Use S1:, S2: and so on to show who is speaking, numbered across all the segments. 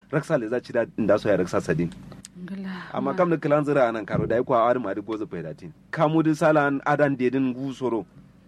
S1: raksa le za ci da inda so ya raksa sadin amma kam da kilan zira anan karo da kwa awari ma da gozo faidatin kamu da salan adan dedin gusoro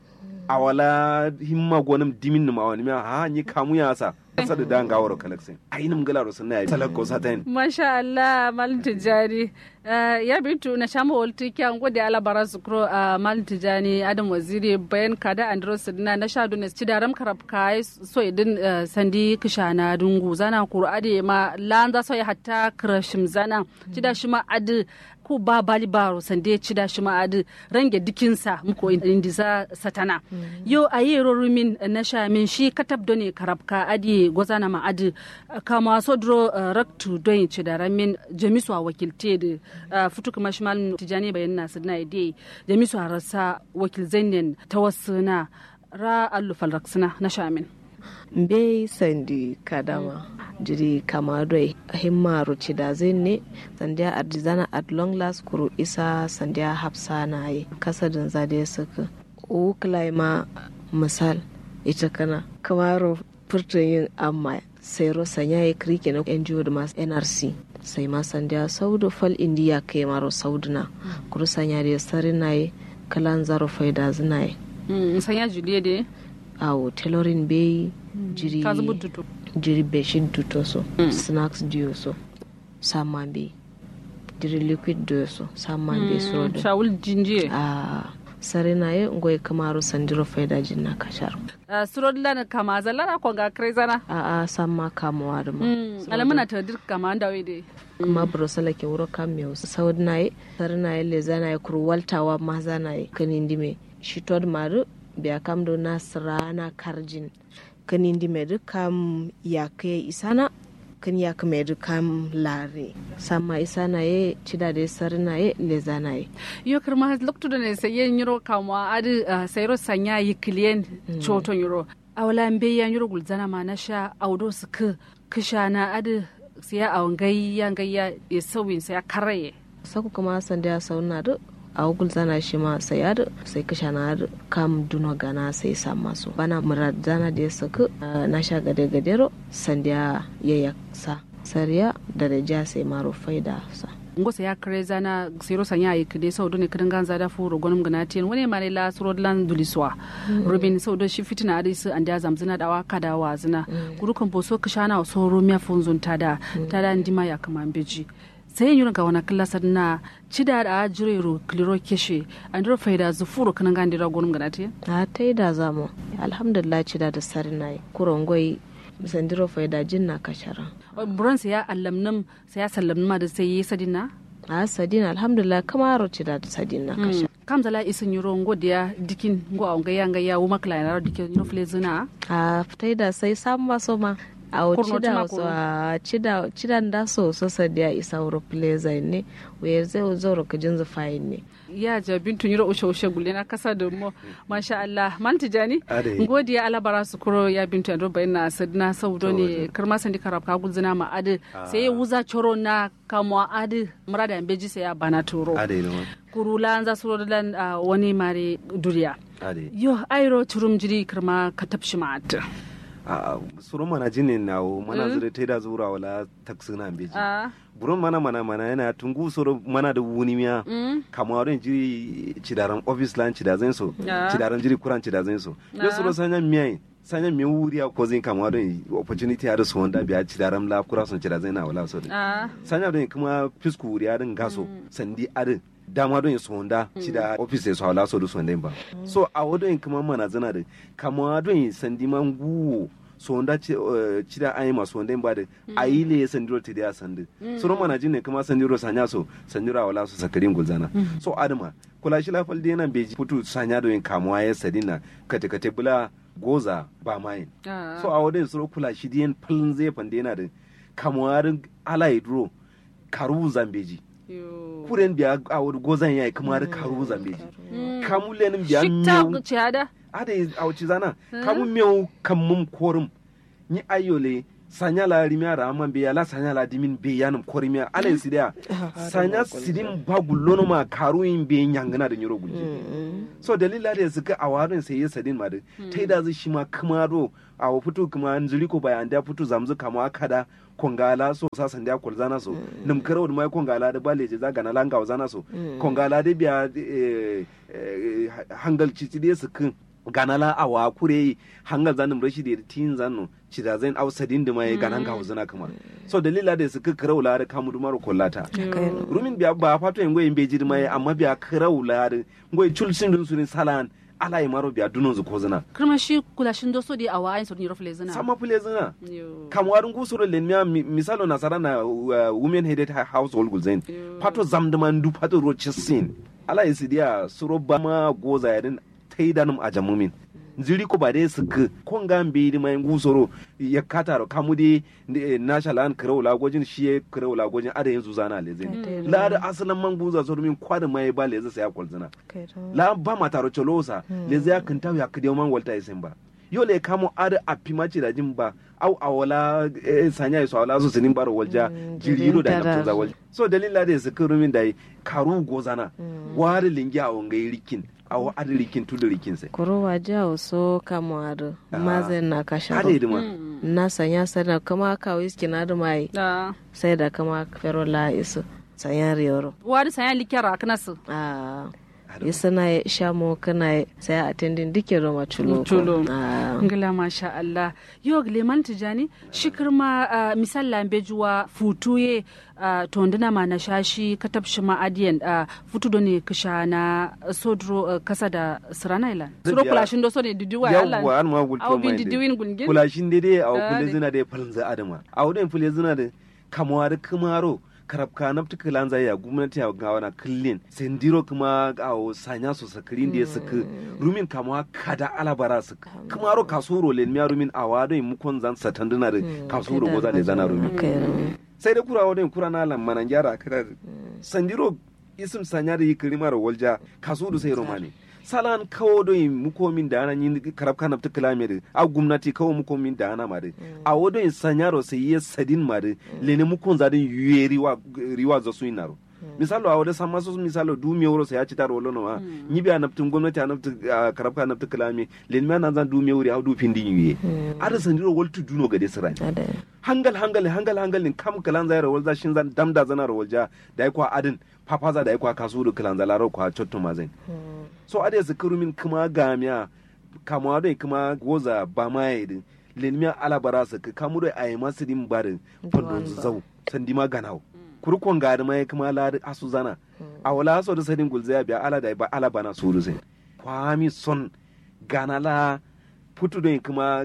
S1: awala himma gonum dimin numa wani ma ha ni kamu ya sa kasa da dan gawaro kalaksin ainihin gala ro sunna ya talakko satain
S2: masha Allah malin tijani ya bintu na shama walti kyan gode ala bara sukro malin tijani adam waziri bayan kada andros na na sha dunes ci daram karab kai so idin sandi kishana dungu zana kuru ade ma lanza so ya hatta krashim zana ci da shi ma adi ko ba bali baro sande ci da shi ma adi range dikinsa muko indisa satana yo ayi rorumin na sha min shi katab done karab ka adi gozana ma adi kama sodro raktu don ci da ramin jamisu a wakilte da futu kuma shi malin tijani bayan nasu na ide jamisu a rasa wakil zainen ta wasu na ra allufal raksuna na shamin
S3: mbe sandi kadama jiri kama doi himma ruci da ne sandiya ardizana at long last kuru isa sandiya hafsa na yi kasadin zade suka ukulai ma misal ita kana kamaro furtun yin amma sai rosa ya yi kirki na NGO da masu NRC sai ma sandiya saudu fal indiya kai maro sauduna kuru sanya da sari na yi kalan zaro faida zina yi
S2: sanya juliya da
S3: awo tailoring bai jiri jiri beshin duto so snacks dio so saman bai jiri liquid dio so saman bai so da
S2: shawul jinjiye
S3: a sare na ye ngoy kamaru sandiro faida jinna kashar
S2: surod lan kama zallara ko ga krezana
S3: a a samma kamawa da ma
S2: alamuna ta dir kama da wede
S3: kuma brosala ke wuro kam me saud na ye sare na ye le zana ye kur waltawa ma zana ye kanindi me shitod maru biya kam do nasrana karjin kanindi me du kam yake isana kan ya kama yadda kam lare sama isa na ye cida da sar na ye leza na ye
S2: yo kirma lokto da ne sai yin yiro kama adi sayro sanya yi kliyen choton yiro awala mbe ya yiro gulzana ma na sha audo su ka kisha na adi siya awon gayya gayya ya sauyin sai ya karaye
S3: saku kuma san da sauna da a wugul zana shi ma sai yar sai kasha na kam duno gana sai sa masu bana murad zana da ya saka na sha gade gadero sandiya ya yaksa sariya da da ja sai maro faida sa
S2: ngo sai ya kare zana siro sanya yi kide sau ne kidan ganza da furo gonum gana tin wani ma ne la suro lan duliswa rubin sau da shi fitina da su an da zamzina da waka da wazina gurukan boso kishana so romiya funzun tada tada ndima ya kama beji sai yin ga wani kilasar na cida da ajirero kliro keshe an dira faida zufuro kanan gandi da gonum ganate
S3: a ta yi da zamu alhamdulillah cida da sari na yi kuron gwai sandiro faida jin na kashara
S2: buran sai ya allamnam sai ya sallamna ma da sai yi sadina
S3: a sadina alhamdulillah kama ro cida da sadina kashara
S2: kam zala isin yuro ngo dia dikin ngo a ngaya ngaya wo makla na dikin no flezina
S3: a fitai da sai samu maso ma a cida so a cida cida da so so sadia isa wuro pleasure ne we zai zoro ka jinzu fayin ne
S2: ya ja bintu nyiro ushe ushe gulle na kasa da mo masha Allah man tijani ngodiya ala bara su kuro ya bintu ando bayin na sadna saudo ne karma sandi karab ka gulzina ma ade sai ya wuza choro na kamo ade murada ambeji sai ya bana turo kurula anza suro dan wani mare duriya yo airo turum jiri karma ka tapshi ma ade
S1: suru mana jini na o mana zure ta da zura wala taksi na beji buron mana mana mana yana tungu suru mana da wuni miya kama wadon jiri cidaran office lan cidazin so cidaran jiri kuran cidazin so yo suru sanya miya sanya miya wuri a ko zin kama wadon opportunity ya da su wanda biya cidaran la kura sun cidazin na wala so sanya don kuma fisku wuri ya din gaso sandi adin dama don su honda ci da office su hawla so da su ba so a wadon kuma mana zana da kama don sandi man guwo so honda ci da ayi masu honda ba da ayi le sandiro ti da sandi so ro mana jinne kuma sandiro sanya so sandiro wala so sakarin gulzana so adama kula shi lafal da yana beji putu sanya don kamuwa ya sadina kate kate bula goza ba mayin so a wadon su kula shi diyan falin zai fande yana da kamuwa ala duro karu zambeji kuren biya a wani gozan yayi kuma da karu zambeji kamu lenin biya
S2: miyau ada
S1: ada a wuce zana kamu miyau kamun korum ni ayole sanya la rimia ra man be la sanya la dimin be yanum korimia alen sidia sanya sidim bagullono ma karu in be nyangana da nyoro gulje so dalila da suka awarin sai sadin ma da tai da zai shi ma kuma do a fito kuma an zuri ko bayan da fito zamzu kama kada kongala so sa sandia kol zana so nim karo mai kongala da bale je zaga na langa zana so kongala da biya hangal ci de su kin ganala awa kure hangal zanin rashi da tin zanu ci da zan ausadin da mai ganan ga huzuna kuma so dalila da su kira la da kamu dumaro kollata rumin biya ba fato yin goyin beji mai amma biya kira la da goyi chulsin dun sunin salan ala yi maro biya dunon zu kozuna
S2: kirma shi kulashin doso di awa ayin sordin rofle zina
S1: sama fule zina kamwarin gusuro len miya misalo nasara na women headed household gulzain fato zamdaman du fato rochesin ala yi sidiya suro ba ma goza yadin taidanum a jamumin ziri ko ba dai su ka kon ga mbi di mai gusoro ya kataro kamu di nashalan kirau lagojin shi ya kirau lagojin ada yanzu zana le zai la da asalan man guza so min kwada mai ba le zai sai kwalzina la ba ma taro cholosa le zai kan taw ya kidi man walta isen ba yo le kamo ada a pimaci da jin ba au awala sanya so awala su sinin baro walja jiriro da nafta walja so dalila da su kirumin da karu gozana wari lingi a wangai rikin awo adi rikin tudu rikin sai
S3: kuro waje a so kama adu mazen na kasha
S1: adi dima
S3: na sanya sana kama ka wiski na da mai sai da kama fero la isu sanya riyoro
S2: wari sanya likera kana su
S3: ah isa na ya sha mo kana sai a tendin dike roma chulo
S2: chulo ngila masha Allah yo leman tijani shikir ma misal lambe juwa futuye tonduna ma na shashi katab shi ma adiyan futu do ne kisha na sodro kasa da sirana ila suro kulashin do so ne didiwa Allah
S1: yawwa an ma gulto
S2: au bin didiwin gulgin
S1: kulashin dai au kule zina da falza adama au den fule zina da kamwa da kumaro karabka na fita kilan zai ya gwamnati ya gawa na killin sendiro kuma a sanya su sakirin da ya suka rumin kama kada alabara su kuma ro kasuro len miya rumin a wado in mukon zan satanduna da kasuro goza da zana rumin sai da kura wadin kura na lammanan gyara kada sandiro isim sanya da yi kirimar walja kasuro sai romani salan kawo do yin mukomin da ana yin karab kana ta kilamere a gwamnati kawo mukomin da ana mare a wado yin sanyaro sai ya sadin mare lene mukon zadin yuye riwa riwa za su inaro misalo a wada sama su misalo du mi wuro sai ya ci taro wolo no ha ni bi anaptin gwamnati anaptin karab kana ta kilame lene ma nan zan du mi wuri a du pindin yuye ada sandiro woltu duno gade sirai hangal hangal hangal hangal nin kam kalan zai rawal za shin zan damda zana rawal ja da ya kwa adin papaza da ya kwa kasu da kalan zalaro kwa chotto mazin so ade su min kuma gamiya kama da kuma goza ba ma yi din lenmiya alabara su ka kamu da ayi masu din barin fandon zau sandi ma ganau kurkon gari ma kuma ladi asu zana a wala so da sadin gulza biya ala da ba ala bana su rusai kwami son ganala putu da kuma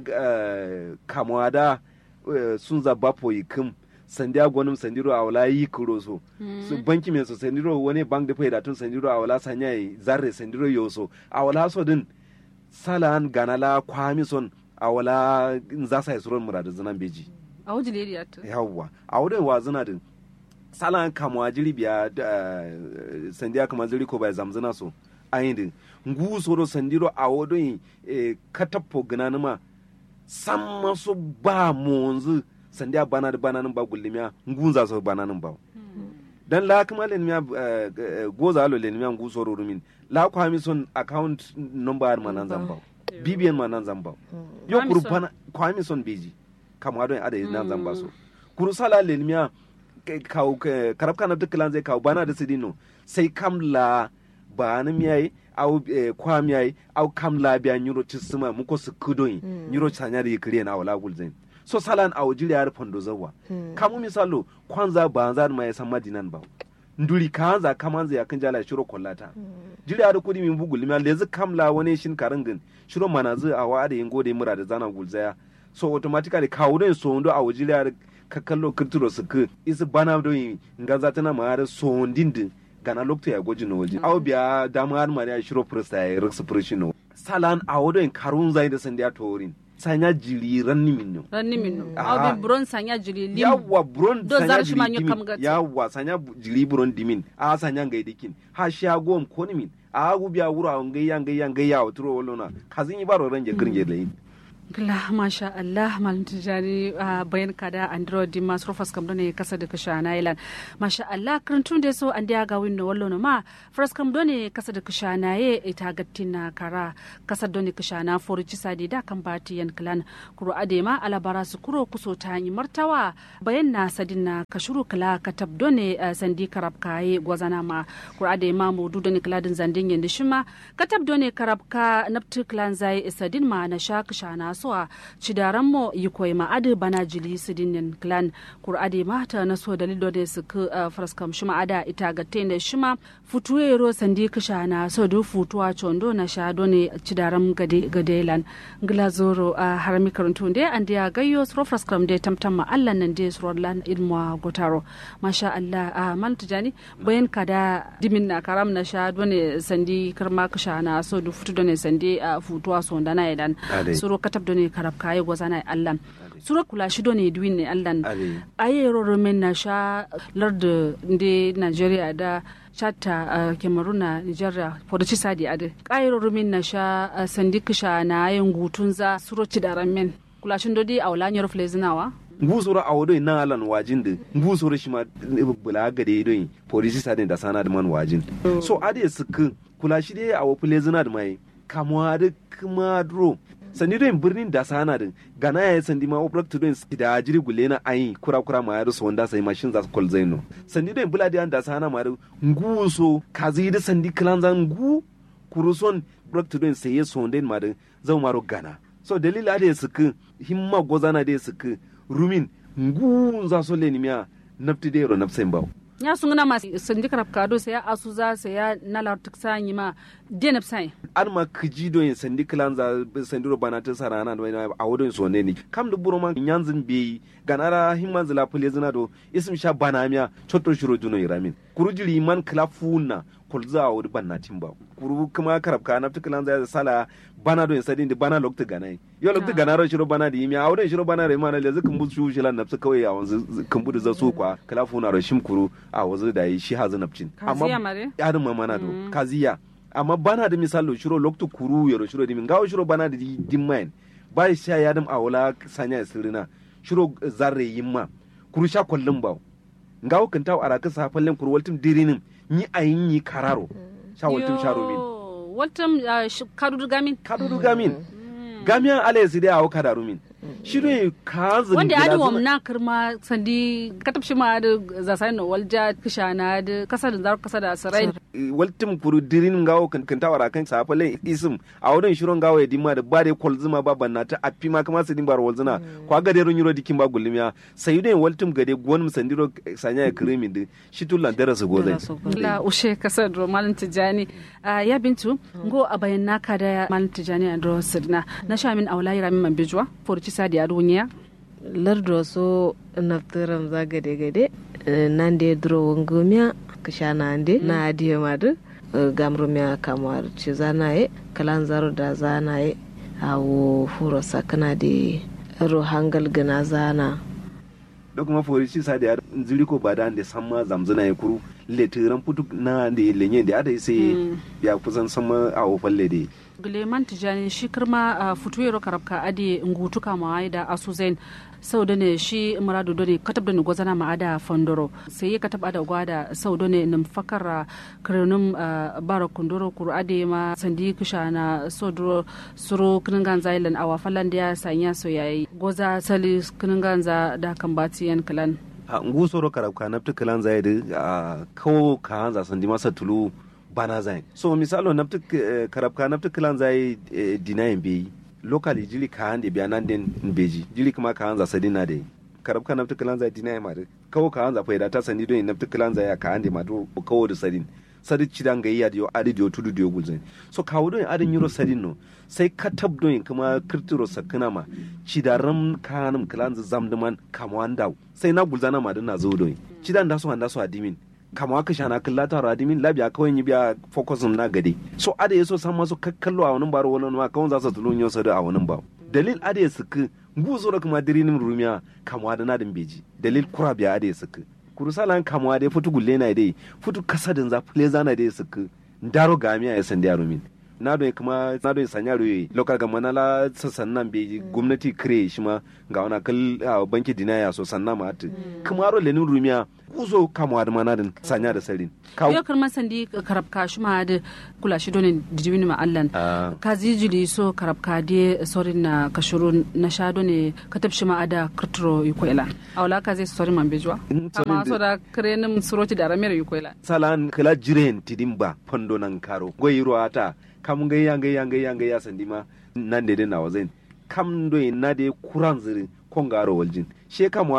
S1: kamuwa da sun zaba foyi kim sandi agwanin sandiro a wala yi kuro so su banki mai so sandiro wani bank da faida tun sandiro a wala sanya yi zarre sandiro yo so a wala so din salan ganala kwami son a wala za sa yasuron murada zinan beji
S2: a wajen area to
S1: yawwa a wurin wa zina din salan kamwa jiri biya sandiya kama ziri ko bai zamzina so ayin din ngu soro sandiro a wodon katappo gananuma samma so ba monzu sandiya bana da bananin ba gullimiya ngunza so bananin ba dan la kuma len miya goza lo len miya ngu soro rumin la ko hami son account number ma nan zamba bbn ma nan zamba yo kuru bana ko hami son beji kama don ada nan zamba so kuru sala len miya kaw karab kana dukkan zai kaw bana da sidino sai kam la bana miyai au kwa miyai au kam la biya nyuro tisima muko su kudoyi nyuro chanya da yikriye na wala gulzain so salan a wajiri ya fondo zawa kamu misalo kwanza ba za ma ya san madinan ba nduri kanza kamanza ya kan jala shiro kollata jiri ya kudi min bugul mi lezi kamla wani shin karingin shiro manazu a wa da yingo da mura da zana gulzaya so automatically kawo don so ndo a wajiri ya ka kallo kirturo su ku isi bana do yin ngaza tana ma da so ndindi gana lokto ya goji no waje aw biya dama har ma ya shiro presta ya riksu prishino salan a wado karun zai da sandiya torin sanya jiri ranni minno
S2: ranni minno aw bi bron sanya jiri lim
S1: yawa bron
S2: do
S1: sanya
S2: zar shi ma
S1: jiri
S2: nyokam
S1: dimin
S2: gati.
S1: yawa sanya bu- jiri bron dimin a sanya ngai dikin ha sha gom koni min a gu biya wura ngai ya ngai ya ngai ya otro wolona kazin yi baro ranje gringe lein
S2: Gila masha Allah malam tijani bayan kada andro di mas rofas kam done kasa da kasha na ilan masha Allah karantun da so an ga winno wallo no ma fras kam done kasa da kasha na ye ita gattina kara kasa done kasha na forci sadi da kan bati yan klan kuro ade ma alabara su kuro kuso ta yi martawa bayan na sadin na kashuru kala katab done sandi karab kaye gwazana ma kuro ade ma mudu done kladin zandin yanda shima katab done karab ka naptu klan zai sadin ma na sha kasha na suwa cidaran mo yi koy ma adi bana jili sidinin clan kur adi mata na so dalilo da su ku fraskam shima ada ita ga tende shima futuwe ro sandi kisha na so du futuwa chondo na sha done cidaran gade gade lan ngila zoro a harami karantu de an dia gayyo sro fraskam de tamtam ma Allah nan de sro lan ilmu gotaro masha Allah a mal tijani bayan kada dimin na karam na sha done sandi karma kisha na so du futu done sandi futuwa so ndana idan suro katab done karab kaye gozana allan sura kula shi done duwin ne allan aye roromen na sha lardu ndi nigeria da chatta cameroon na nigeria podoci sadi ade aye roromen na sha sandi kisha na ayen gutun za suro ci daran men kula shi dodi a wala nyoro flezinawa
S1: ngusoro a wodoi na alan wajin da ngusoro shi ma bula gade doi polisi sadin da sana da man wajin so ade suku kula shi dai a wofule zina da mai kamuwa da kuma duro sandi don birnin da sana din gana ya sandi ma oprak to don da jiri gule na ayi kura kura ma yaro so wanda sai mashin za su kol zaino sandi don bula da da sana ma ngu so kazi da sandi klan zan ngu kuruson oprak to don sai so wanda ma da zan maro gana so dalila da suku himma gozana da suku rumin ngu za so le miya nafti da yaro nafsain bawo
S2: ya sun gana masu sandi karab kado sai ya asu za sai ya nalar tuk sanyi ma denap sai
S1: an ma kiji do yin sandi kilan za sandi ro bana ta sarana da a wodon so ne ni kam da buro man yanzin be ganara himman zila pule zina do isim sha bana miya chotto shiro juno iramin kuru jiri man klafuna kulza a wodi banna timba kuru kuma karab ka na tukilan za sala bana do yin sadi da bana lokta ganai yo lokta gana ro shiro bana da yimi a wodon shiro bana re mana le zukan bu shu shilan nafsu kawai a wanzu kan budu za su kwa klafuna ro shim kuru a wazu da yi shi hazu nafcin
S2: amma
S1: ya da mamana do kaziya amma bana da misalo shiro loktu kuru yaro shiro dimin gawo shiro bana da dimmain ba sha ya dam awala sanya sirrina shiro zarre yimma kuru sha kullum ba ngawo kan taw araka sa fallen kuru waltum dirinin ni ayin yi kararo sha waltum sha rumin
S2: waltum kadudu gamin
S1: kadudu gamin gamiyan ala su dai awo kada rumin shiro ka zin
S2: wanda adi wam na kirma sandi katab shi ma da zasai no walja kishana da kasa da zar kasa da sarai
S1: waltim kuru dirin ngawo kan kan tawara kan sa falen isim a wurin shiron ngawo ya dimma da ba da kolzuma ba banna ta appi ma kama su din bar walzuna kwa ga derun yuro dikin ba gulmiya sai ne waltim gade gon sandiro sanya ya krimin din shi tullan dara su gozai
S2: la ushe kasa do malin tijani ya bintu ngo a bayan naka da malin tijani andro sidna na shamin aulai ramin man bijwa forci sadi a duniya
S3: lardo so naftiram za gade gade nan de dro wongumiya kashana ande na adiye madu gamrumiya kamar ci zanaye kalan zaro da zanaye awo furo sakana de ro hangal gana zana
S1: da kuma fori ci sadi a ziri ko ba da ande samma zamzuna ya kuru letiran putu na da lenye da ada sai ya kusan sama a falle de
S2: Guleman Tijani shi kirma a futuwero karabka adi ngutu kama da asuzen sau da ne shi muradu da ne katab da ne gwazana ma ada fandoro sai ya katab ada gwada sau da ne nim fakara kirnum bara kundoro kuru ade ma sandi kisha na sodro suro kiningan zailan awa falan da ya sanya so yayi goza sali kiningan za da kan batiyan kalan
S1: a ngu soro karabka nafta kalan zai da kawo ka hanza sandi masa tulu bana zai so misalo nafta karabka nafta kalan zai dinayin bai lokali jili ka hande biya nan den beji jili kuma ka hanza sadina de karabka nafta kalan zai dinayin ma kawo ka hanza faida ta sandi don nafta kalan zai ka hande ma do kawo da sadin sadi cidan ga iya diyo adi diyo tudu diyo gulzin so kawo don adin yuro sadin no sai ka tab don kuma kirtiro sakina ma cidaram kanum kalan zamduman kamwanda sai na gulzana ma na zo don cidan da su handa su adimin kama ka shana kalla ta radimin labiya kawai yi biya fokusin na gade so ada yaso san masu kakkallo a wani baro wani ma kawai za su tulun yau sadu a wani ba dalil ada ya suku guzo da kuma dirinin rumiya kama da nadin beji dalil kura biya ada ya suku kurusalan kama da ya fitu gulle na dai fitu kasadin za fule zana da ya suku ndaro gamiya ya san da rumin na do kuma na do sanya ruye local ga manala sassan nan be gwamnati kire shi ma ga wana kal banki dinaya so sanna ma ati kuma ro lenin rumiya kuzo kamwa da manadin sanya da sarin
S2: yo karma sandi karab ka shi ma da kula shi donin dijibini ma allan ka zijili so karab ka de sorin na kashuru na shado ne ka tabshi ma ada kurturo yukoila awla ka zai sorin man bejwa amma so da krenin suroti da ramir yukoila
S1: salan kala jiren tidimba pondo nan karo goyiro ata kam ga yanga yanga yanga ya sandi ma nan de na wazen kam do na de kuran ziri kon garo waljin she kam